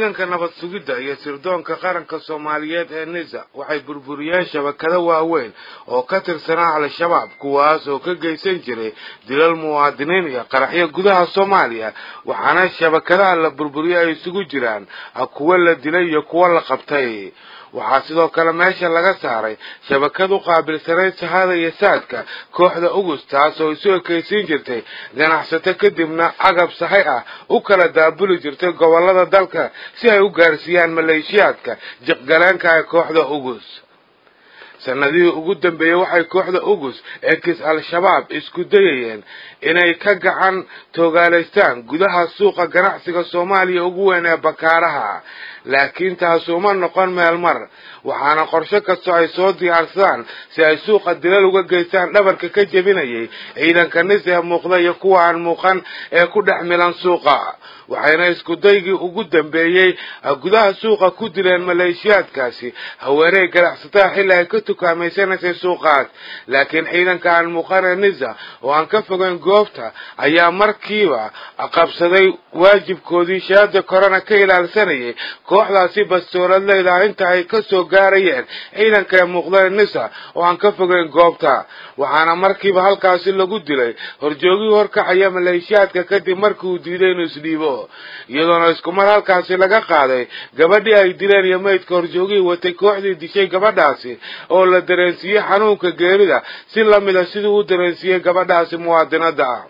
ciidanka nabad sugidda iyo sirdoonka qaranka soomaaliyeed ee nisa waxay burburiyeen shabakado waaweyn oo ka tirsanaa al-shabaab kuwaas oo ka geysan jiray dilal muwaadiniin iyo qaraxyo gudaha soomaaliya waxaana shabakadaha la burburiyey ay isugu jiraan kuwo la dilay iyo kuwo la qabtay waxaa sidoo kale meesha laga saaray shabakad u qaabilsanayd sahada iyo saadka kooxda ugus taas oo isu ekaysiin jirtay ganacsato kadibna agab sahay ah u kala daabuli jirtay gobollada dalka si ay u gaarsiiyaan maleeshiyaadka jiqgaleenka ee kooxda ugus sanadihii ugu dambeeyey waxay kooxda ugus ee kis al-shabaab isku dayayeen inay ka gacan toogaalaystaan gudaha suuqa ganacsiga soomaaliya ugu weyn ee bakaaraha laakiin taasi uma noqon meel mar waxaana qorshe kastoo ay soo diyaarsadaan si ay suuqa dilal uga geystaan dhabarka ka jebinayay ciidanka nis ee muuqda iyo kuwa aan muuqan ee ku dhex milan suuqa waxayna isku daygii ugu dambeeyey gudaha suuqa ku dileen maleeshiyaadkaasi haweeney ganacsatada xilli ay ka tukaamaysanaysay suuqaas laakiin ciidanka aan muuqan ee nisa oo aan ka fogeyn goobta ayaa markiiba qabsaday waajibkoodii shaada korona ka ilaalsanayay kooxdaasi bastooladleyda inta ay ka soo gaarayeen ciidanka ee muuqda ee nisa oo aan ka fogeyn goobta waxaana markiiba halkaasi lagu dilay horjoogii horkacaya maleeshiyaadka kadib markii uu diiday inuu isdhiibo iyadoona isku mar halkaasi laga qaaday gabadhii ay dileen iyo maydka horjoogihii watay kooxdii dishay gabadhaasi oo la dareensiiyey xanuunka geerida si lamida siduu u dareensiiyey gabadhaasi muwaadinada ah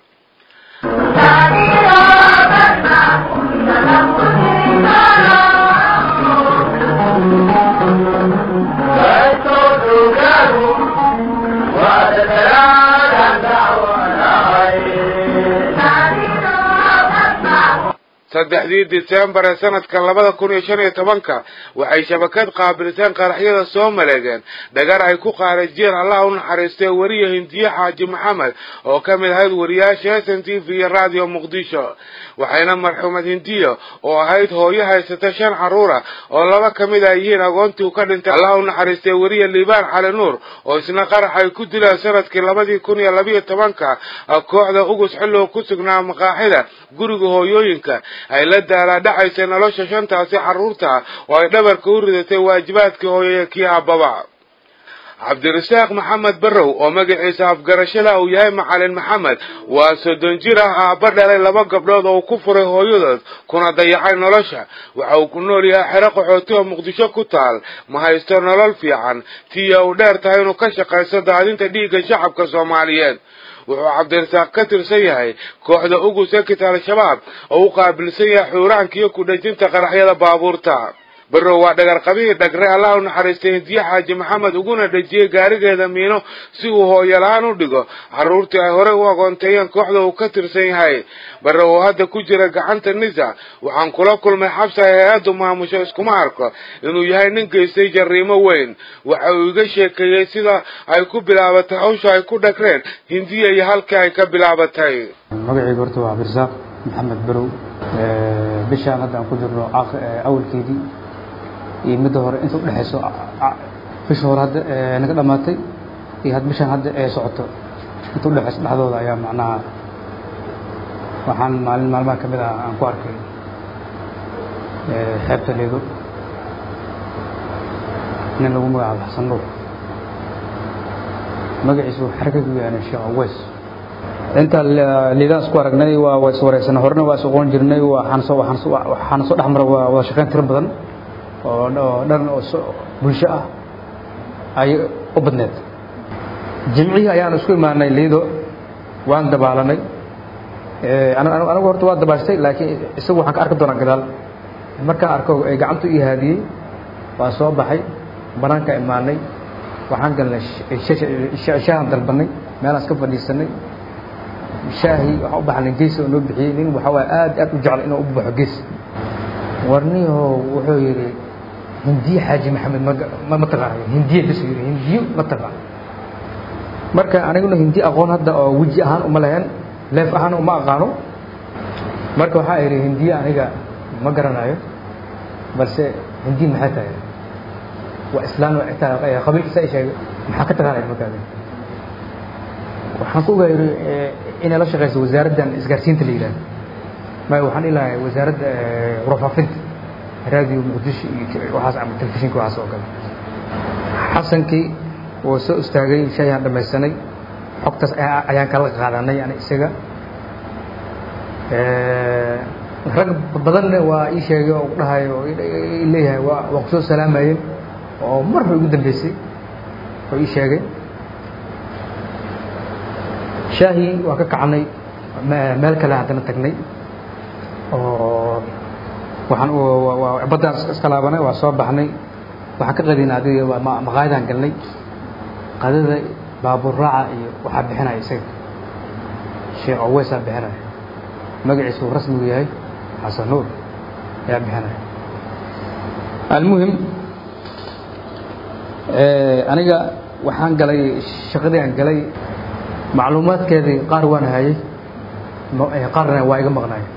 saddexdii disembar ee sanadka labada kun iyo shan iyo tobanka waxay shabakad qaabilseen qaraxyada soo maleegeen dhagar ay ku qaarajiyeen allah u naxariistay weriye hindiye xaaji maxamed oo ka mid ahayd wariyaasha s n t v iyo radio muqdisho waxayna marxuumad hindiyo oo ahayd hooyo haysata shan carruura oo laba ka mid ay yihiin agoontii u ka dhintay allah u naxariistay weriye liibaan cali nuur oo isna qarax ay ku dileen sanadkii labadii kun iyo labiyo tobanka kooxda ugus xilligu ku sugnaa maqaaxida guriga hooyooyinka ay la daalaadhacaysay nolosha shantaasi carruurta oo ay dhabarka u ridatay waajibaadkii hooyaya kii aababa cabdirasaaq maxamed barrow oo magaciisa afgarashada uu yahay macalin maxamed waa soddon jir ah aabba dhalay laba gabdhood oo uu ku furay hooyadood kuna dayacay nolosha waxa uu ku nool yahay xero qaxooti oo muqdisho ku taal ma haysto nolol fiican tiya uu dheer tahay inuu ka shaqaysto daadinta dhiigga shacabka soomaaliyeed wuxuu cabdirasaaq ka tirsan yahay kooxda ugus ekit al-shabaab oo u qaabilsan yahay xuuraanka iyo ku-dhejinta qaraxyada baabuurta barrow waa dhagarqabihii dhagre allah u naxariistay hindiye xaaji maxamed uguna dhejiyey gaarigeeda miino si uu hooyola-aan u dhigo carruurtii ay horey u agoonteeyeen kooxda uu ka tirsan yahay barrow oo hadda ku jira gacanta nisa waxaan kula kulmay xabsi ay hay-addu maamusho iskuma arko inuu yahay nin geystay jariimo weyn waxa uu iga sheekeeyey sida ay ku bilaabatay hawsha ay ku dhagreen hindiya iyo halkii ay ka bilaabatay magacayga horta waa cabdirasaaq maxamed barow bishaan hadda aan ku jirno awalkeedii iyo midda hore inta udhexayso bisha hore hadda naga dhamaatay iyo had bishaan hadda ee socoto inta udhexayso dhexdooda ayaa macnaha waxaan maalin maalmaha ka mid ah aan ku arkay xeebta leedo nin lagu magacaabo xasan nuur magaciisu xarkagu yaana sheekh aweys inta liidaan isku aragnay waa waa iswareysanay horena waa is oqoon jirnay waxaan soo waxaan soo waxaan soo dhex maray waa wada shaqayn tiro badan oo dhan oo bulsho ah ay u badneed jimcihii ayaan isku imaanay liido waan dabaalanay anigu horta waa dabaashtay laakiin isagu waxaan ka arki doonaa gadaal markaan arko ay gacantu ii haadiyey waa soo baxay banaanka imaanay waxaan galnay shaahan dalbanay meelaan iska fadhiisanay shaahi waxaan u baxnay gees oo noo bixiyey nin waxa waay aad aad u jecel inuu u baxo gees warniho wuxuu yidhi hindiye xaaji maxamed ma ma taqaanayo hindiye bas yidhi hindiyo ma taqaan marka aniguna hindi aqoon hadda oo weji ahaan uma lahayn leef ahaan uma aqaano marka waxaa idhi hindiye aniga ma garanayo balse hindi maxay tahay waa islaan qabiilkiisa ay sheegay maxaa ka taqaanaya markaadi waxaan ku ogaa yidhi inay la shaqayso wasaaraddan isgaarsiinta la yidhahdo maya waxaan ilahay wasaaradda warfaafinta raadiyo muqdisho iyo waxaas ama telefishinka waxaas oo kale xasankii wuu soo istaagay shayaan dhamaysanay xogtaas ayaan kala qaadanay yani isaga rag badanna waa ii sheegay oo dhahay oo leeyahay waa waa ku soo salaamayeen oo marba ugu dambeysay oo ii sheegay shaahii waa ka kacnay meel kale haddana tagnay oo waxaan baddaan iska laabanay waa soo baxnay waxaan ka qadina adiga maqaayadaan galnay qadada baabuur raaca iyo waxaa bixinaya isaga sheekh aweysaa bixinaya magaciisu uu rasmigu yahay xasan nuur ayaa bixinaya almuhim aniga waxaan galay shaqadii aan galay macluumaadkeedii qaar waan hayay qaarna waa iga maqnaya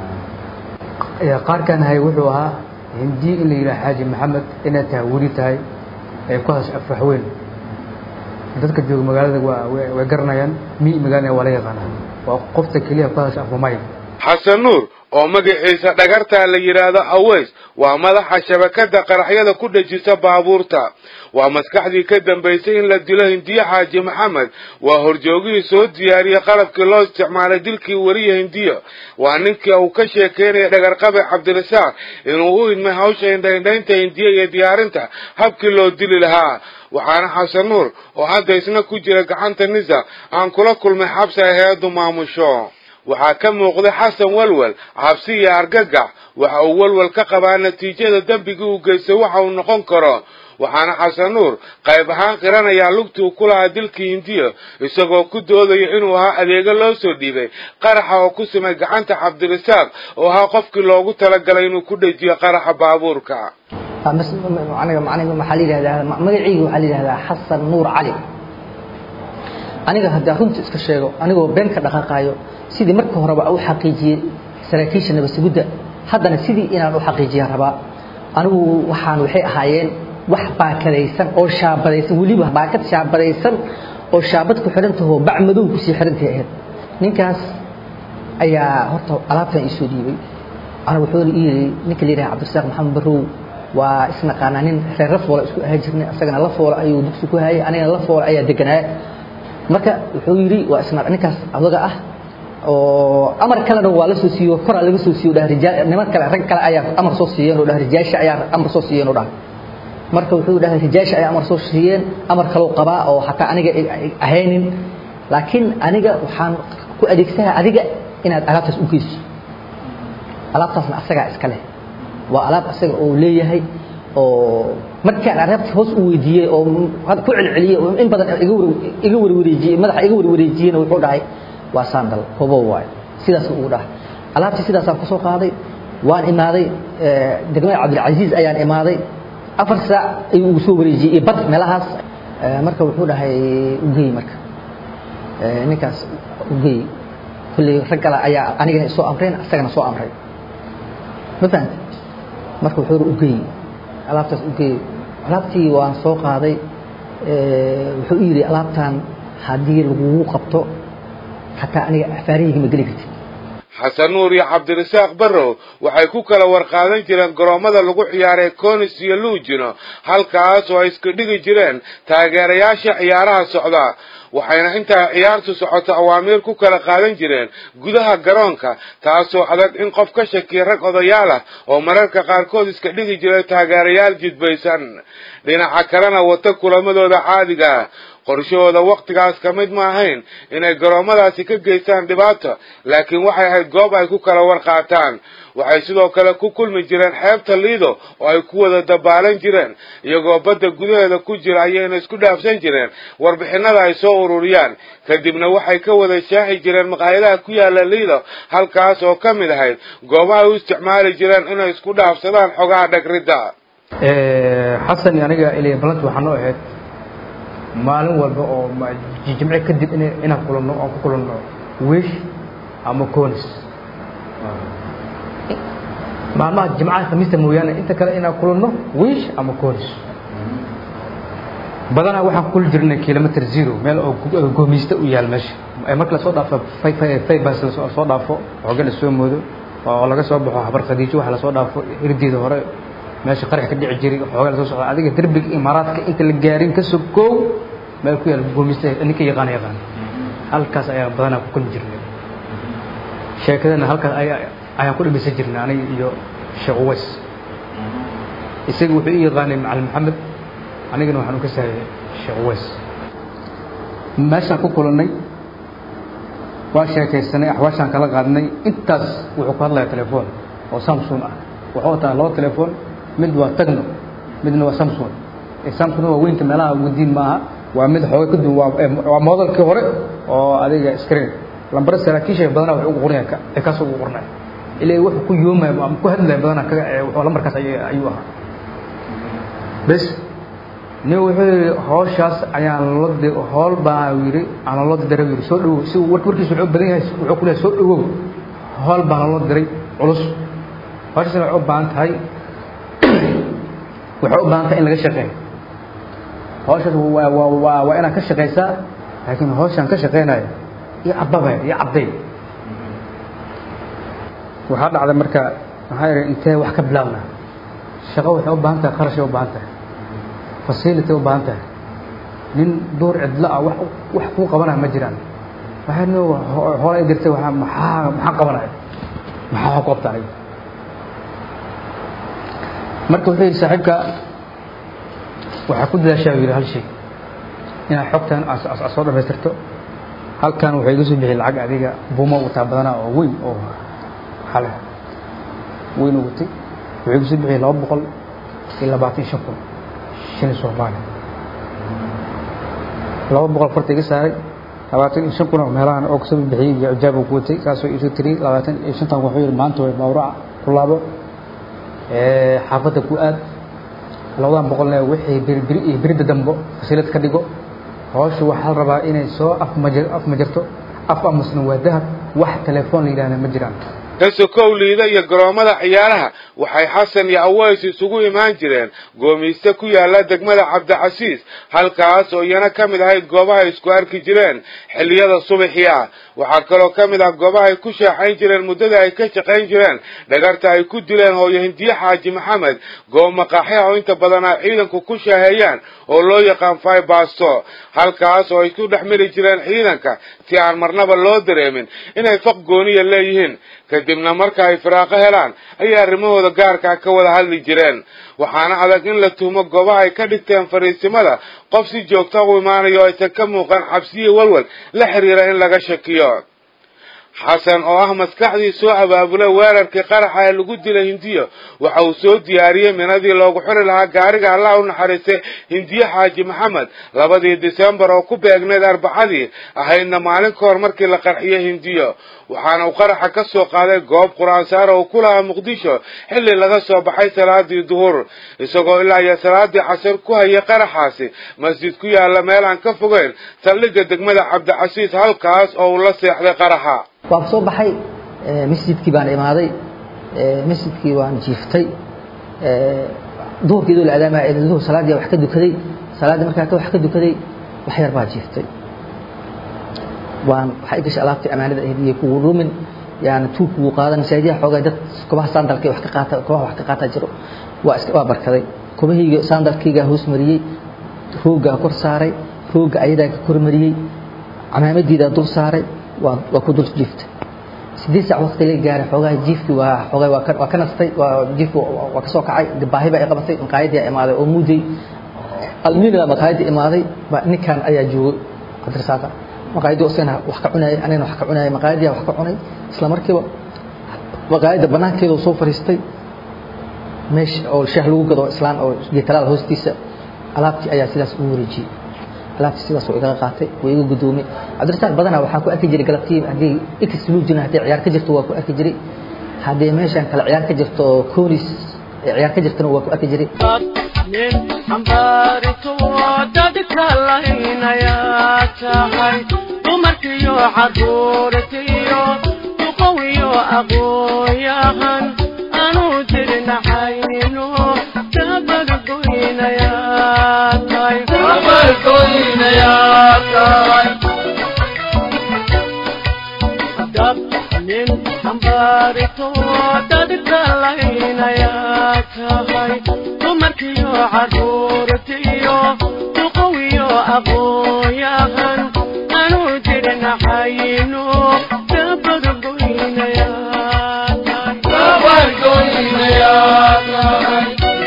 qaarkaan hayay wuxuu ahaa hindi in la yidhaha xaaji maxamed inaad tahay weli tahay ay ku hadasho afraxweyn dadka jooga magaalada waa way garanayaan mi magaalada waa la yaqaanaa waa qofta keliya ku hadasho afrumay xasan nuur oo magaciisa dhagartaa la yidhaahdo aweys waa madaxa shabakada qaraxyada ku dhejisa baabuurta waa maskaxdii ka dambaysay in la dilo hindiye xaaji maxamed waa horjoogihii soo diyaariyey qalabkii loo isticmaalay dilkii weriya hindiyo waa ninkii uu ka sheekeynaya dhagarqabe cabdirasaaq inuu u idmay hawsha indhaindhaynta hindiye iyo diyaarinta habkii loo dili lahaa waxaana xasan nuur oo hadda isna ku jira gacanta nisa aan kula kulmay xabsi ay hay-addu maamusho waxaa ka muuqday xasan walwal cabsi iyo argagax waxa uu walwal ka qabaa natiijada dembigii uu geystay waxa uu noqon karo waxaana xasan nuur qayb ahaan qiranayaa lugtii uu ku lahaa dilkii hindiya isagoo ku doodaya inuu ahaa adeego loo soo dhiibay qaraxa oo ku simay gacanta cabdirasaaq oo ahaa qofkii loogu talagalay inuu ku dhejiyo qaraxa baabuurka aniga aniga maxaa la yidhahdaa magacayga waxaa la yidhahdaa xasan nuur cali aniga haddii runta iska sheego anigoo been ka dhaqaaqaayo sidii marka horeba u xaqiijiyey saraakiisha nabasugudda haddana sidii inaan u xaqiijiya rabaa anigu waxaan waxay ahaayeen wax baakadaysan oo shaabadaysan weliba baakad shaabadaysan oo shaabad ku xidhantahoo bac madow kusii xidhantay ahayd ninkaas ayaa horta alaabtan iisoo dhiibay aniga wuxuu ii yidhi ninka la yidhaha cabdirasaaq maxamed barrow waa isnaqaanaa nin reer lafoola isku ahaa jirnay asagana lafoola ayuu dugsi ku hayay anigana lafoola ayaa deganaa marka wuxuu yidhi waa isna ninkaas adaga ah oo amar kalena waa la soo siiyo koraa laga soo siiyo dhaha rijaal niman kale rag kale ayaa amar soo siiyeen oo dhaha rijaasha ayaa amar soo siiyeen oo dhaha marka wuxuu dhahay rijaasha ayaa amar soo siiyeen amar kaloo qabaa oo xataa aniga ahaynin laakiin aniga waxaan ku adeegsaha adiga inaad alaabtaas u geyso alaabtaasna asagaa iska leh waa alaab asaga oo leeyahay oo markaan alaabta hoos u weydiiyey oo ku celceliyey oo in badan iga warwareejiyey madaxa iga warwareejiyeyna wuxuu dhahay waa sandal hobo waay sidaas ugu dhahay alaabtii sidaasaan kusoo qaaday waan imaaday degmada cabdilcasiis ayaan imaaday afar saac ayuu ugu soo wareejiyey iyo bad meelahaas marka wuxuu dhahay ugey marka ninkaas ugey kulley rag kale ayaa anigana soo amreen asagana soo amray ma fahanta marka wuxuu ugey alaabtaas ugey alaabtii waan soo qaaday wuxuu u yidhi alaabtan haddii lagugu qabto xataa aniga afaarahayga ma geli kartid xasan nuur iyo cabdirasaaq barrow waxay ku kala warqaadan jireen garoommada lagu ciyaaray conis iyo luujino halkaas oo ay iska dhigi jireen taageerayaasha ciyaaraha socda waxayna intaa ciyaartu socoto awaamiir ku kala qaadan jireen gudaha garoonka taasoo adag in qof ka shakiya rag odayaal ah oo mararka qaarkood iska dhigi jiray taageerayaal jidbaysan dhinaca kalena wata kulamadooda caadiga qorshahooda wakhtigaas ka mid ma ahayn inay garoommadaasi ka geystaan dhibaato laakiin waxay ahayd goob ay ku kala warqaataan waxay sidoo kale ku kulmi jireen xeebta liido oo ay ku wada dabaalan jireen iyagoo badda gudaheeda ku jira ayayna isku dhaafsan jireen warbixinada ay soo ururiyaan kadibna waxay ka wada shaaxi jireen maqaayadaha ku yaala liido halkaas oo ka mid ahayd goobaha u isticmaali jireen inay isku dhaafsadaan xogaha dhagridda xasan iyo aniga ilay ballanti waxaa noo ahayd maalin walba oo jimce kadib inaan kulanno oon ku kulanno wiish ama conis maalmaha jimcaha khamiista mooyaane inta kale inaan kulanno wiish ama conis badanaa waxaan ku kuli jirnay kilometer zero meel oo goomiista u yaal meesha marka lasoo dhaafo faybas soo dhaafo xooga la soo moodo oo laga soo baxo habar khadiijo waxa lasoo dhaafo hirdeeda hore meesha qarax ka dhici jiray xoogaa lasoo socda adiga derbiga imaaraadka inta la gaarin ka soo koow meel ku yaal goomista ninka yaqaana yaqaan halkaas ayaa badanaa ku kulmi jirnay sheekadana halkaas ayaan ku dhimeysan jirnay aniga iyo sheekh uways isaga wuxuu i yaqaanay macalin maxamed anigana waxaan u ka saayay sheekh uways meeshaan ku kulannay waa sheekaysanay axwaashaan kala qaadnay intaas wuxuu ku hadlaya telefoon oo samsung ah wuxuu wataa laba telefoon mid waa tagno midna waa samsung samsung waa weynta meelaha wadiin maaha waa mid xooga ka duwan waa modelkii hore oo adiga screen lambara saraakiisha badanaa wax ugu qornaya ee kaas ugu qornaya ilaa wuxuu ku yoomaya ama ku hadlaya badanaa kaga wuxuu lambarkaas ayuu ahaa bes nin wuxuu yidhi hawshaas ayaan loo howl baa yidhi aan loo diray yidhi soo dhawow si warkiisu wuxuu badan yahay wuxuu ku leeyahay soo dhawow howl baan loo diray culus hawshaasna waxay u baahan tahay waxay u baahan tahay in laga shaqeeyo hawshaas waa waa waa waa inaad ka shaqaysaa laakiin hawshaan ka shaqeynayo iyo cababa iyo cabday waxaa dhacday marka maxaa yidhi intee wax ka bilaabna shaqo waxay u baahan tahay qarashay u baahan tahay facility u baahan tahay nin duur cidlo ah wax wax kuu qabanaya ma jiraan waxay no hoola ay dirtay waxaa maxaa maxaa qabanaya maxaa wax ku qabta aniga marka wuxuu yidhi saaxiibka waxaa ku dadaashaa yidhi hal shay inaad xogtan aad soo dhamaystirto halkan waxay iga soo bixiyay lacag adiga buumo wataa badanaa oo weyn oo xale weyn u watay wuxuu iga soo bixiyay laba boqol iyo labaatan shan kun shilin soomaali laba boqol farta iga saaray labaatan iyo shan kun oo meelahan oo kasoo bixiyey iyo ijaab uu ku watay saasoo isu tiri labaatan iyo shantan wuxuu yidhi maanta way mawraca ku laabo xaafadda ku aad labadan boqolne wixii birbiri iyo birida dambo fasilad ka dhigo hawsha waxaa la rabaa inay soo afmaja afmajarto af amusna waa dahab wax telefoon la yidhahda ma jiraan kasokow liida iyo garoommada ciyaaraha waxay xasan iyo aways isugu imaan jireen goomayste ku yaala degmada cabdicasiis halkaas oo iyana ka mid ahayd goobaha isku arki jireen xilliyada subaxii ah waxaa kaloo ka mid ah goobaha ay ku sheexayn jireen muddada ay ka shaqayn jireen dhagarta ay ku dileen hooyo hindiye xaaji maxamed goob maqaaxyaha oo inta badan ay ciidanku ku shaaheeyaan oo loo yaqaan faibasto halkaas oo ay ku dhex mari jireen ciidanka si aan marnaba loo dareemin inay faq gooniya leeyihiin kadibna marka ay firaaqo helaan ayay arrimahooda gaarkaa ka wada hadli jireen waxaana adag in la tuhmo goobaha ay ka dhigteen fariisimada qof si joogta u imaanayo aysan ka muuqan cabsiyo walwal la xiriira in laga shakiyo xasan oo ah maskaxdii soo abaabulay weerarkii qaraxa ee lagu dilay hindiyo waxa uu soo diyaariyey minadii loogu xuri lahaa gaariga allah u naxariistay hindiye xaaji maxamed labadii disembar oo ku beegneyd arbacadii ahaydna maalin ka hor markii la qarxiyey hindiyo waxaana uu qaraxa ka soo qaaday goob qur-aansaara uu ku lahaa muqdisho xilli laga soo baxay salaadii duhur isagoo ilaa iyo salaadii casar ku hayay qaraxaasi masjid ku yaalla meel aan ka fogeyn saldhigga degmada cabdicasiis halkaas oo uu la seexday qaraxa waan soo baxay masjidkii baan imaaday masjidkii waan jiiftay duhurkii idoo la adaamaya duhur salaaddii wax ka dukaday salaaddii markaa ka wax ka dukaday wax yar baa jiiftay waan waxaa i gashay alaabtii amaanada ahayd iyo kugu rumin yani tuu kugu qaadan masaajidaha xoogaa dad kobaha sandalka wax ka qaata kobaha wax ka qaata jiro waa iska waa barkaday kobahayga sandalkaygaa hoos mariyey rooggaa kor saaray roogga ayadaa ka kor mariyey camaamadiidaa dul saaray waa waa ku dul jiiftay sideed saac waqti la gaaray xoogaa jiifkii waa xoogaa waa ka waa ka nastay waa jiifkii waa ka soo kacay baahi baa i qabatay maqaayadii imaaday oo muudey almiina maqaayadii imaaday baa ninkan ayaa joogay cabdirasaaqa maqaayadii isagana wax ka cunayay anigana wax ka cunayay maqaayadii wax ka cunay isla markiiba maqaayadda banaankeeda soo fariistay meesha oo shaah lagu gado islaan oo geetalaal hoostiisa alaabtii ayaa sidaas ugu wareejiyey alaabtii sidaas oo igaga qaatay oo iga gudoomay cabdirasaaq badanaa waxaan ku arki jiray galabtii haddii x luu jirna haddii ciyaar ka jirto waa ku arki jiray haddii meeshan kale ciyaar ka jirto oo koonis ciyaar ka jirtana waa ku arki jiray nin xambaarito dadka lahaynayaa tahay dumarkiyo caruurtiyo duqowiyo aqooyahan anuu dirnaxayno dabargoynayaa tahay dab nin xambaarito dadka laynayaa tahay dumarkiyo caruurtiyo duqowiyo aqooyahan anuu jirnaxayno dabargoynayaa tahay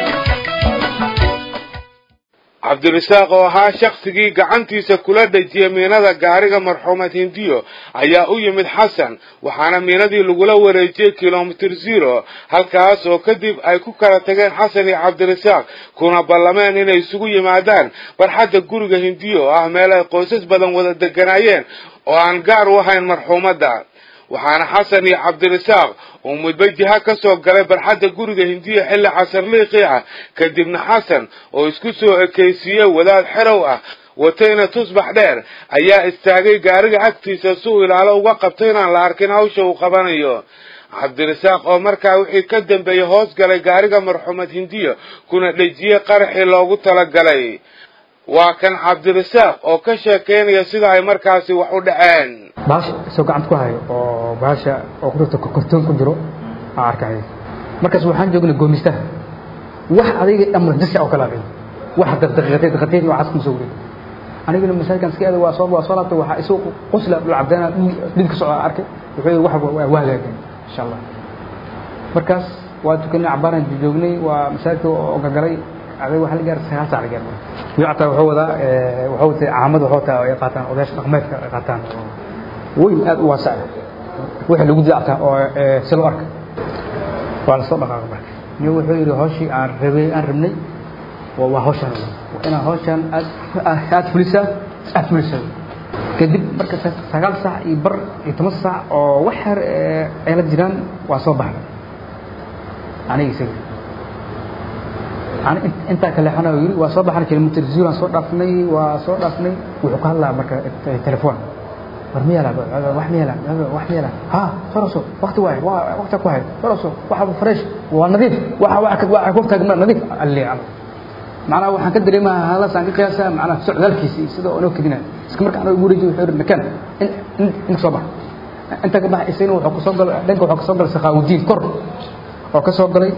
cabdirasaaq oo ahaa shaksigii gacantiisa kula dhejiyay miinada gaariga marxuumad hindiyo ayaa u yimid xasan waxaana miinadii lagula wareejiyey kilomitir zero halkaas oo kadib ay ku kala tageen xasan iyo cabdirasaaq kuna ballameen inay isugu yimaadaan barxadda guriga hindiyo oo ah meel ay qoysas badan wada deganaayeen oo aan gaar u ahayn marxuumadda waxaana xasan iyo cabdirasaaq uu mudba jiha ka soo galay barxadda guriga hindiya xilli casar liiqii ah kadibna xasan oo isku soo ekaysiiyey wadaad xerow ah watayna tusbax dheer ayaa istaagay gaariga agtiisa si uu ilaalo uga qabto inaan la arkin hawsha uu qabanayo cabdirasaaq oo markaa wixii ka dambeeyey hoos galay gaariga marxuumad hindiya kuna dhejiyey qaraxii loogu talagalay waa kan cabdirasaaq oo ka sheekeynaya sida ay markaasi wax u dhaceen baasha isoo gacanta ku hayo oo baasha oo ku jirto kortoon ku jiro aa arkay markaas waxaan joognay goomistaha wax adiga amar jasi oo kala aqin wax daqiiqatay daqiiqatay waxaas kuma soo wareegay anigana masaajidkan iska aada waa soo waa soo laabtay waxaa isoo qosla dhul cabdeena dhid ka socda arkay wuxuu yidhi wax waa waa hagaagay insha allah markaas waa tukanay cabaaraan joognay waa masaajidka oo gagalay aday waxa la gaaray sagaal saac la gaaray wiicata wuxuu wadaa wuxuu watay caamad wuxuu wataa ay qaataan odayaasha dhaqameedka ay qaataan weyn aad u waasac wixii lagu dactaa oo si loo arka waa la soo dhaqaaqay marka nin wuxuu yidhi hawshii aan rabay aan rabnay waa waa hawshan waa inaan hawshan aad aad fulisaa aad fulisaa kadib marka sagaal saac iyo bar iyo toban saac oo wax yar ay la jiraan waa soo baxnay aniga isaga intaa kaleexana yiri waa soo baxnay kilomitr zero aan soo dhaafnay waa soo dhaafnay wuxuu ka hadlaa marka telefoon war miyaa laa wax miyaa laa wax miyaa laa ha faraso waqti waay waa waqti ku hay faraso waxa fresh waa nadiif waxa waxa waxa ku taagna nadiif alli macnaha waxaan ka dareemaa halas aan ka qiyaasaa macnaha socdaalkiisa sida oo noo kadina iska marka anagu guurayay wuxuu yiri makan in in soo bax inta ka bax isagana wuxuu ka soo galay dhanka wuxuu ka soo galay saqaawdiin kor oo ka soo galay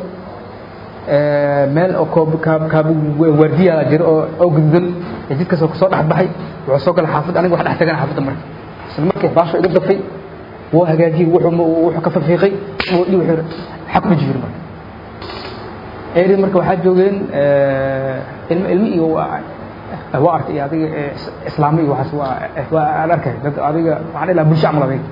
meel oo koob kaab kaab waardiya jira oo oo gududan jidkaas oo soo dhaxbaxay wuxuu soo galay xaafad aniga wax dhex tagan xaafadda marka isla markii baasho iga dafay wuu hagaajiyey wuxuu wuxuu ka fafiiqay wuxuu wuxuu xaq ku jiro marka eeri marka waxaa joogeen ilmo ilmi iyo waa arkay adiga islaami iyo waxaas waa waa aan arkay dad adiga waxaan ilaa bulsho camal adiga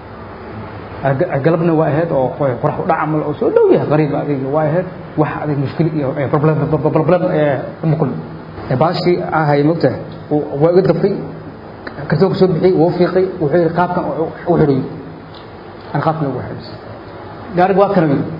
galabna waa ahayd oo qorax u dhac camal oo soo dhow yahay qariib adiga waa ahayd wax adig mushkil iyo problem problem uma kulmi baashii aan hayay mogtahay waa iga dafay kartoonka soo bixiyey wuu fiiqay wuxuu yidhi qaabkan u xidhayo aan qaabkan ugu xidhis gaariga waa kana yidhi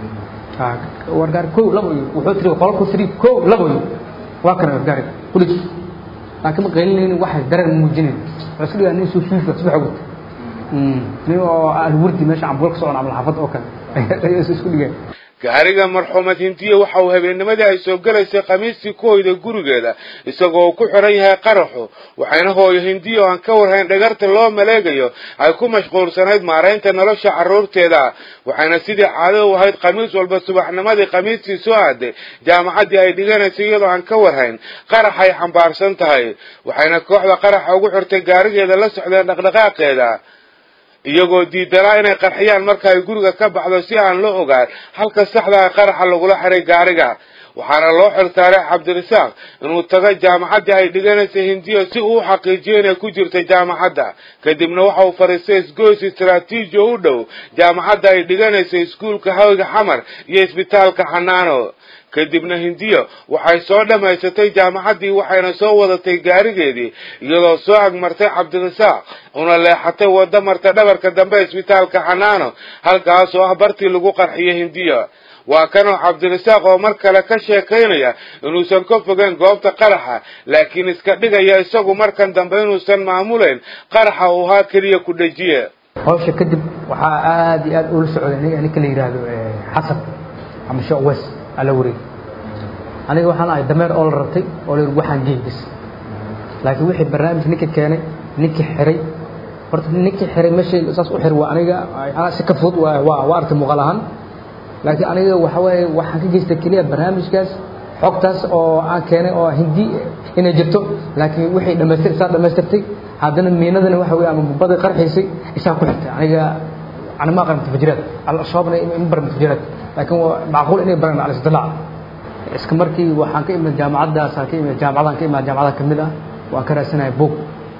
war gaari kow labo yidhi wuxuu tiri qolku tiri kow labo yidhi waa kana yidhi gaariga kulij laakiin ma qaylinaynin waxay dareen muujinayn waa iska dhigaa nin soo fiifa subax wata nin oo alwurdi meesha cambuul ka socon camal xaafad oo kale ayaa isku dhigay gaariga marxuumad hindiya waxa uu habeennimadii ay soo gelaysay khamiistii ku hoyday gurigeeda isagoo ku xiran yahay qaraxu waxayna hooyo hindiya oo aan ka warhayn dhagarta loo maleegayo ay ku mashquulsanayd maaraynta nolosha carruurteeda waxayna sidii caado u ahayd khamiis walba subaxnimadii khamiistii soo aaday jaamacaddii ay dhiganaysay iyadoo aan ka warhayn qarax ay xambaarsan tahay waxayna kooxda qaraxa ugu xirtay gaarigeeda la socdeen dhaqdhaqaaqeeda iyagoo diidanaa inay qarxiyaan marka ay guriga ka baxdo si aan loo ogaan halka saxdaa qaraxa lagula xiray gaariga waxaana loo xilsaaray cabdirasaaq inuu tago jaamacaddii ay dhiganaysay hindiya si uu u xaqiijiyo inay ku jirtay jaamacadda kadibna waxa uu fariistay isgoys istraatiiji oo u dhow jaamacadda ay dhiganaysay iskuulka hawga xamar iyo isbitaalka xanaano kadibna hindiyo waxay soo dhammaysatay jaamacaddii waxayna soo wadatay gaarigeedii iyadoo soo agmartay cabdirasaaq una leexatay waddo marta dhabarka dambe isbitaalka xanaano halkaas oo ah bartii lagu qarxiyay hindiyo waa kanoo cabdirasaaq oo mar kale ka sheekaynaya inuusan ka fogeyn goobta qaraxa laakiin iska dhigaya isagu markan dambe inuusan maamulayn qaraxa uu ahaa keliya ku dhejiye hawsha kadib waxaa aad iyo aad ula socday aniga ninka la yidhaahdo xasan ama sheekh wes ala wareeg aniga waxaan ahay dameer oo la rabtay oo la yidhi waxaan geey bis laakiin wixii barnaamij ninka keenay ninkii xiray horta ninkii xiray meeshay saas u xiray waa aniga anaa si ka fudud waa waa waa artay muuqaal ahaan laakiin aniga waxa waaye waxaan ka geystay keliya barnaamijkaas xogtaas oo aan keenay oo hindi inay jirto laakiin wixii dhamaystir isaa dhamaystirtay haddana miinadani waxa weeye ama bubbadii qarxiisay isaa ku xigtay aniga أنا ما أقرأ متفجرات الأصحاب إن بر متفجرات لكن هو معقول إني برنا على استطلاع إسكمركي وحان كإما الجامعات دا سا كإما الجامعات كإما الجامعات كمدة وأكرا سنة بوك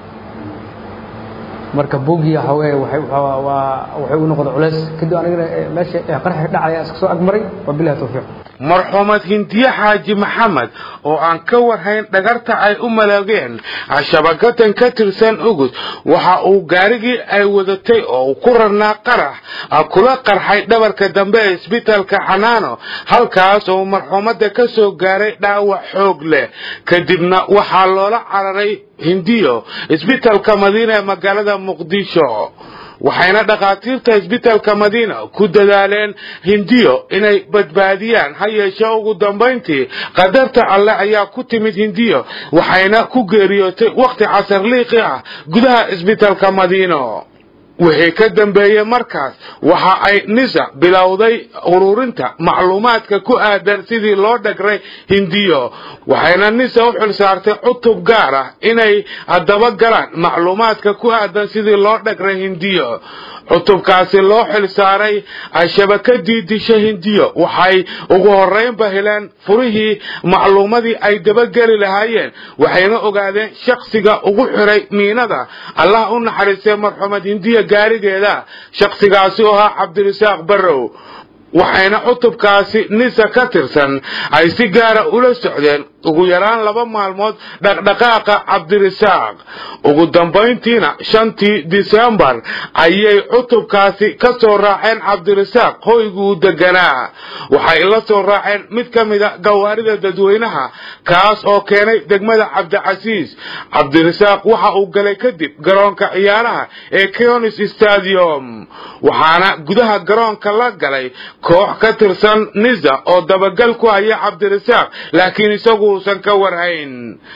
marka buugiya hawee waxay waxay u noqday culays kadib anigana meesha qarax dhacaya iska soo agmaray wabillahi tawfiiq marxuumad hindiye xaaji maxamed oo aan ka warhayn dhagarta ay u malaageen shabakatan ka tirsan ugud waxa uu gaarigii ay wadatay oo uu ku rarnaa qarax kula qarxay dhabarka dambe ee isbitaalka xanaano halkaas oo marxuumadda ka soo gaaray dhaawac xoog leh kadibna waxaa loola cararay hindiyo isbitaalka madiina ee magaalada muqdisho waxayna dhakhaatiirta isbitaalka madiina ku dadaaleen hindiyo inay badbaadiyaan ha yeeshee ugu dambayntii qadarta alleh ayaa ku timid hindiyo waxayna ku geeriyootay wakhti casarliiqi ah gudaha isbitaalka madiino wixii ka dambeeyey markaas waxa ay nisa bilowday ururinta macluumaadka ku aadan sidii loo dhagray hindiyo waxayna nisa u xilsaartay cutub gaar ah inay dabagalaan macluumaadka ku aadan sidii loo dhagray hindiyo cutubkaasi loo xilsaaray shabakadii disha hindiyo waxay ugu horeynba heleen furihii macluumadii ay dabageli lahaayeen waxayna ogaadeen shaksiga ugu xiray miinada allah u naxariistay marxuumad hindiya gaarigeeda shaksigaasi oo ahaa cabdirasaaq barrow waxayna cutubkaasi nisa ka tirsan ay si gaara ula socdeen ugu yaraan laba maalmood dhaqdhaqaaqa cabdirasaaq ugu dambayntiina shantii disembar ayay cutubkaasi ka soo raaceen cabdirasaaq hoyguu deganaa waxay la soo raaceen mid ka mida gawaarida dadweynaha kaas oo keenay degmada cabdicasiis cabdirasaaq waxa uu galay kadib garoonka ciyaaraha ee conis stadium waxaana gudaha garoonka la galay koox ka tirsan nisa oo dabagal ku haya cabdirasaaq laakiin isagu uusan ka warhayn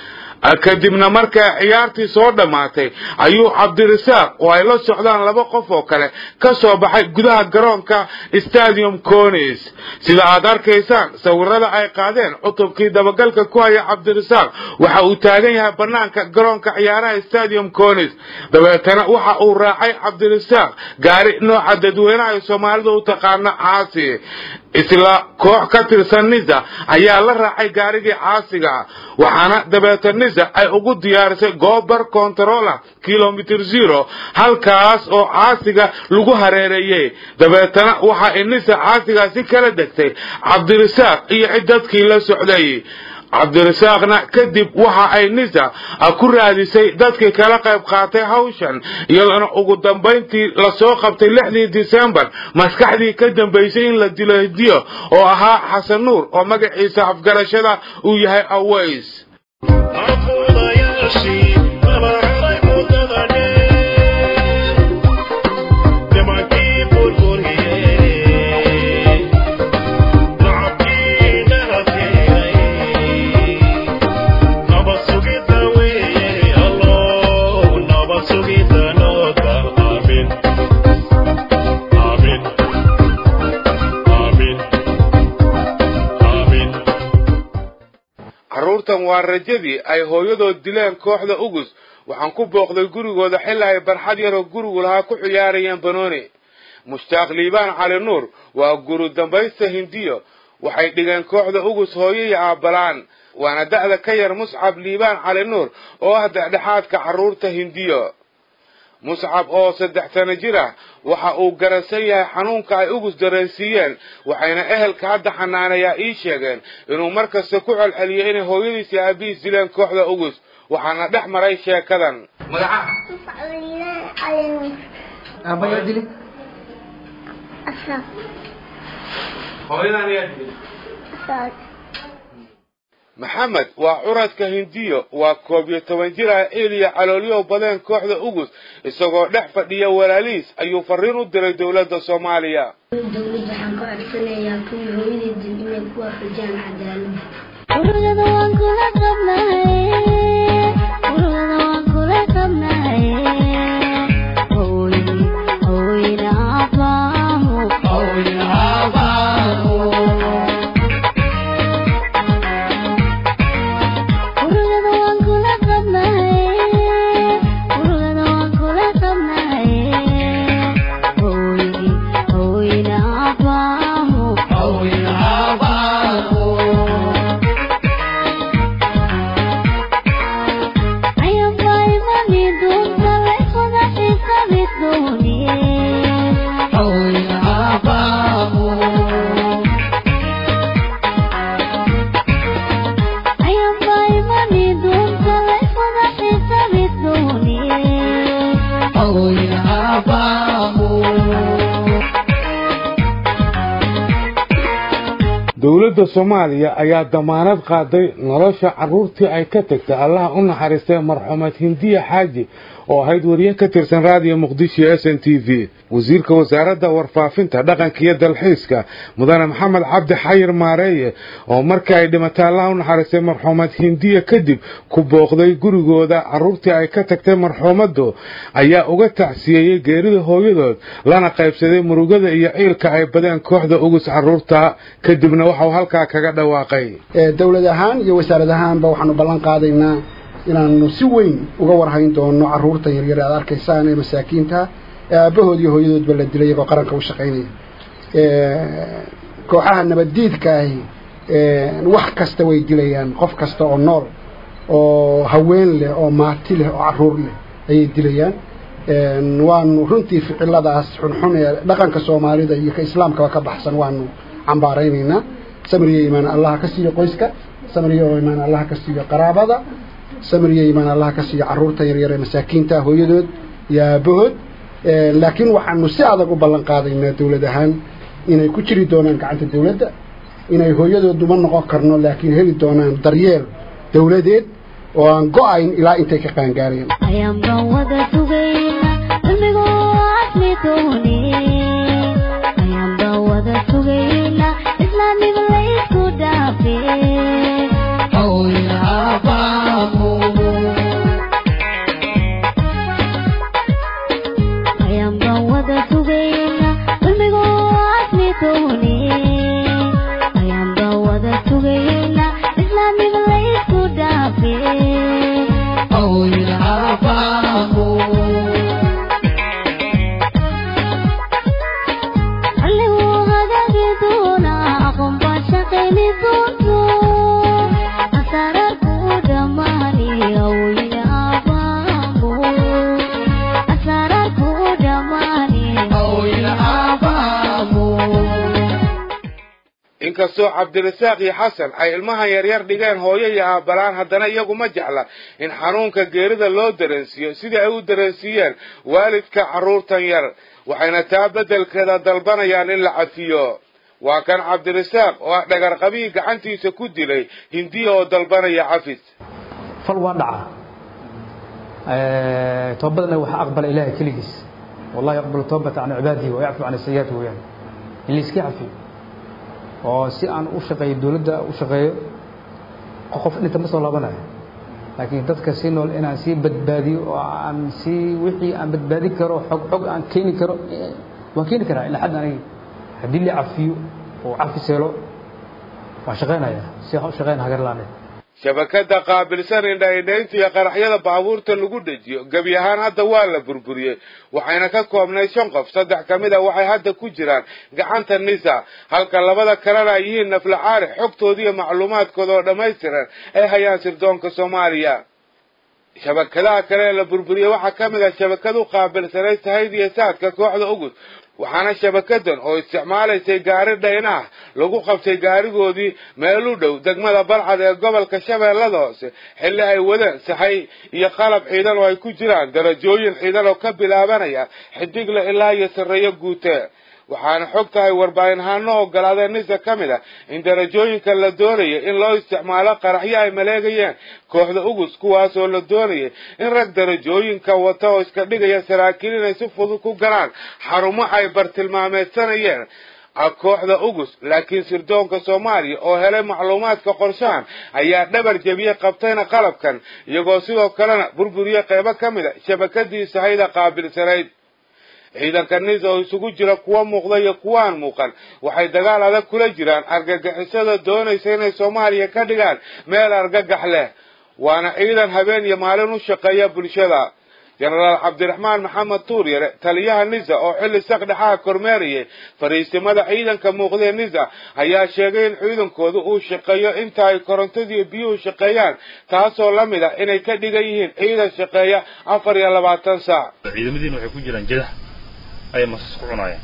kadibna markay ciyaartii soo dhammaatay ayuu cabdirasaaq oo ay la socdaan laba qof oo kale ka soo baxay gudaha garoonka stadium conis sida aad arkaysaan sawirada ay qaadeen cutubkii dabagalka ku haya cabdirasaaq waxa uu taagan yahay banaanka garoonka ciyaaraha stadium conis dabeetana waxa uu raacay cabdirasaaq gaari nooca dadweynaha ay soomaalida u taqaano caasi isla koox ka tirsan nisa ayaa la raacay gaarigii caasiga waxaana dabeeta nisa ay ugu diyaarisay goobar controla kilomitr zero halkaas oo caasiga lagu hareereeyey dabeetana waxa ay nisa caasigaasi kala degtay cabdirasaaq iyo cid dadkii la socday cabdirasaaqna kadib waxa ay nisa ku raadisay dadkii kala qayb qaatay hawshan iyadoona ugu dambayntii lasoo qabtay lixdii disembar maskaxdii ka dambaysay in la dilo hidiyo oo ahaa xasan nuur oo magaciisa afgarashada uu yahay aways carruurtan waa rajadii ay hooyadood dileen kooxda ugus waxaan ku booqday gurigooda xilli ay barxad yaroo gurigu lahaa ku ciyaarayeen banooni mushtaaq liibaan cali nuur waa guru dambaysta hindiyo waxay dhigeen kooxda ugus hooyo iyo aabbalaan waana da'da ka yar muscab liibaan cali nuur oo ah dhexdhexaadka carruurta hindiyo muscab oo saddex sano jir ah waxa uu garansan yahay xanuunka ay ugus dareensiiyeen waxayna ehelka hadda xanaanayaa ii sheegeen inuu mar kasta ku celceliyo inay hooyadiis iyo aabihiis dileen kooxda ugus waxaana dhex maray sheekadan maxamed waa curadka hindiyo waa koob iyo toban jir ah eliya caloolyow badeen kooxda ugus isagoo dhex fadhiya walaalihiis ayuu fariin u diray dowladda soomaaliya dowladda waxaan ka codsanayaa kuwii hooyadii dil inay ku waafajiyaan cadaaladda ururada waan kula qabnahay ururada waan kula qabnahay dowladda soomaaliya ayaa damaanad qaaday nolosha carruurtii ay ka tagtay allaha u naxariistay marxuumad hindiya xaaji oo ahayd wariye ka tirsan raadiyo muqdisho s n t v wasiirka wasaaradda warfaafinta dhaqanka iyo dalxiiska mudane maxamed cabdi xayir maareeye oo markii ay dhimatay allaha u naxariistay marxuumad hindiya kadib ku booqday gurigooda carruurtii ay ka tagtay marxuumaddu ayaa uga tacsiyeeyey geerida hooyadood lana qaybsaday murugada iyo ciilka ay badeen kooxda ugus carruurta kadibna waxau halkaa kaga dhawaaqay dowlad ahaan iyo wasaarad ahaanba waxaanu ballan qaadaynaa inaanu si weyn uga warhayn doono carruurta yaryar aad arkaysaan ee masaakiinta ee aabbahood iyo hooyadoodba la dilay iyagoo qaranka u shaqaynaya kooxaha nabaddiidkaahi wax kasta way dilayaan qof kasta oo nool oo haween leh oo maati leh oo carruur leh ayay dilayaan waanu runtii ficiladaas xunxun ee dhaqanka soomaalida iyo ka islaamkaba ka baxsan waanu cambaaraynaynaa samriyo imaan allaha ka siiyo qoyska samriyo imaan allaha ka siiyo qaraabada samriyo imaan allaha ka siiyo carruurta yaryar ee masaakiinta hooyadood iyo aabahood laakiin waxaanu si adag u ballan qaadaynaa dowlad ahaan inay ku jiri doonaan gacanta dowladda inay hooyadooduma noqon karno laakiin heli doonaan daryeel dowladeed oo aan go-ayn ilaa intay ka qaangaareen ayaan baan wada sugayna cilmigoo asli dooni ayaan baan wada sugayna islaamnimo la isku dhaafe ayaan baan wada sugayna cilmigoo asli dooni ayaan baan wada sugayna islaamnimo la isku dhaafe alliguu hagaagi doonaa aqoon baan shaqayni doonto asaraarku u dhammaani awowina aabaamo asaraarku u dhammaani inkastoo cabdirasaaq iyo xasan ay ilmahan yaryar dhigeen hooyo iyo aabbalaan haddana iyagu ma jecla in xanuunka geerida loo dareensiiyo sidii ay u dareensiiyeen waalidka carruurtan yar waxayna taa beddelkeeda dalbanayaan in la cafiyo waa kan cabdirasaaq oo ah dhagarqabihii gacantiisa ku dilay hindiya oo dalbanaya cafis fal waa dhaca toobadana waxa aqbala ilaahay keligiis wallahi yaqbalu toobata can cibaadihi wa yacfu can sayi'aati weeyaan in la iska cafiyo oo si aan u shaqeeyo dowladda u shaqeeyo qof dhinta ma soo laabanayo laakiin dadka si nool inaan sii badbaadiyo oo aan sii wixii aan badbaadin karo xog xog aan keeni karo waan keeni karaa ilaa xad aniga haddii la cafiyo oo cafis helo waan shaqaynaya si waxaan u shaqayn hagar laaneed shabakada qaabilsan indha-indhaynta iyo qaraxyada baabuurta lagu dhejiyo gebi ahaan hadda waa la burburiyey waxayna ka koobnayd shan qof saddex ka mid a waxay hadda ku jiraan gacanta nisa halka labada kalena ay yihiin naflacaari xogtooda iyo macluumaadkooda oo dhammaystiran ay hayaan sirdoonka soomaaliya shabakadaha kale ee la burburiyey waxaa ka mid ah shabakadu qaabilsanayd tahayda iyo saadka kooxda ugus waxaana shabakadan oo isticmaalaysay gaari dhayna ah lagu qabtay gaarigoodii meel u dhow degmada balcad ee gobolka shabeellada hoose xilli ay wadeen saxay iyo qalab ciidan oo ay ku jiraan darajooyin ciidan oo ka bilaabanaya xidigle ilaa iyo sarreeyo guute waxaana xog tahay warbaahinhaano ogolaadeen nisa ka mid ah in darajooyinka la doonayay in loo isticmaalo qaraxyo ay maleegayeen kooxda ugus kuwaas oo la doonayay in rag darajooyinka wata oo iska dhigaya saraakiil inay si fudud ku galaan xarumo ay bartilmaameedsanayeen kooxda ugus laakiin sirdoonka soomaaliya oo helay macluumaadka qorshahan ayaa dhabar jebiyey qabtayna qalabkan iyagoo sidoo kalena burburiye qeybo ka mid a shabakadii sahayda qaabilsanayd ciidanka nisa oo isugu jira kuwa muuqda iyo kuwaan muuqan waxay dagaal adag kula jiraan argagixisada doonaysa inay soomaaliya ka dhigaan meel argagax leh waana ciidan habeen iyo maalin u shaqeeya bulshada jenaraal cabdiraxmaan maxamed tuuryare taliyaha nisa oo xilli saqdhexaha kormeerayay fariisimada ciidanka muuqdee nisa ayaa sheegay in ciidankooda uu shaqeeyo inta ay korontadiiyo biyuhu shaqeeyaan taasoo la mid ah inay ka dhigan yihiin ciidan shaqeeya afar iyo labaatan saac ciidamadiina waxay ku jiraan jadax ayay masas ku cunaayeen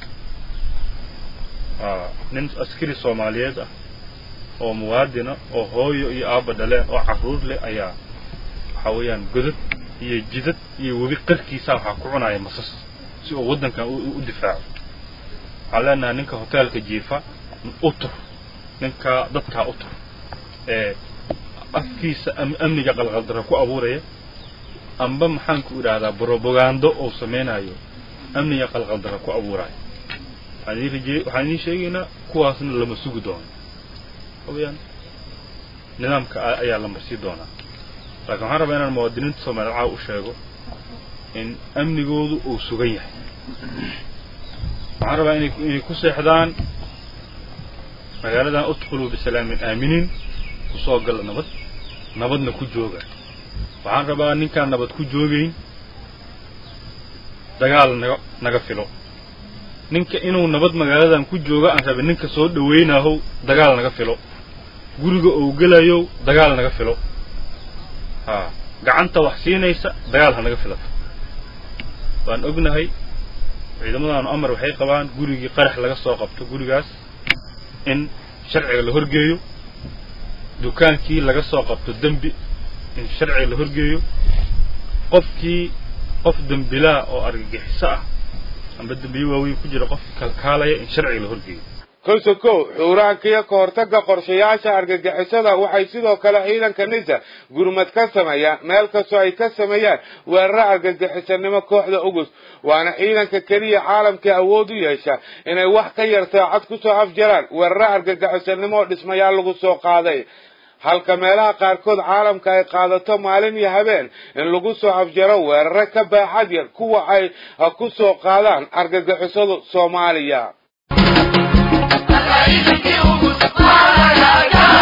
nin askari soomaaliyeed ah oo muwaadina oo hooyo iyo aabba dhaleen oo carruur leh ayaa waxaa weeyaan godad iyo jidad iyo webi qarkiisa waxaa ku cunaya masas si uu waddankan u difaaco waxaan leenahay ninka hoteelka jiifa u tur ninka dadkaa u tur ee afkiisa am- amniga qalqaldara ku abuuraya amba maxaan ku idhaahdaa brobagando uu sameynayo amniga qalqaldara ku abuurayo waxaan idin rajey waxaan idiin sheegaynaa kuwaasna lama sugi doono hawayaan nidaamka a- ayaa la marsii doonaa laakiin waxaan rabaa inaan muwaadiniinta soomaaliya caawa u sheego in amnigoodu uu sugan yahay waxaan rabaa inay inay ku seexdaan magaaladan udkhuluu bisalaamin aaminiin kusoo gala nabad nabadna ku jooga waxaan rabaa ninkaan nabad ku joogayn dagaal naga naga filo ninka inuu nabad magaaladan ku joogo aan rabin ninka soo dhawaynahow dagaal naga filo guriga uu gelayow dagaal naga filo ha gacanta wax siinaysa dagaal ha naga filato waan ognahay ciidamadaanu amar waxay qabaan gurigii qarax laga soo qabto gurigaas in sharciga la horgeeyo dukaankii laga soo qabto dembi in sharciga la horgeeyo qofkii qof dembilaa oo argagixiso ah amba dembiyo waaweyn ku jira qofkii kalkaalaya in sharciga la horgeeyo kosokow xuuraankiyo ka hortagga qorshayaasha argagixisada waxay sidoo kale ciidanka nisa gurmad ka sameeyaan meel kastoo ay ka sameeyaan weeraro argagixisanimo kooxda ugus waana ciidanka keliya caalamkai awood u yeesha inay wax ka yar saacad kusoo afjaraan weeraro argagixisanimo oo dhismayaal lagu soo qaaday halka meelaha qaarkood caalamka ay qaadato maalin iyo habeen in lagu soo afjaro weeraro ka baaxad yar kuwa ay ku soo qaadaan argagixisadu soomaaliya Thank you.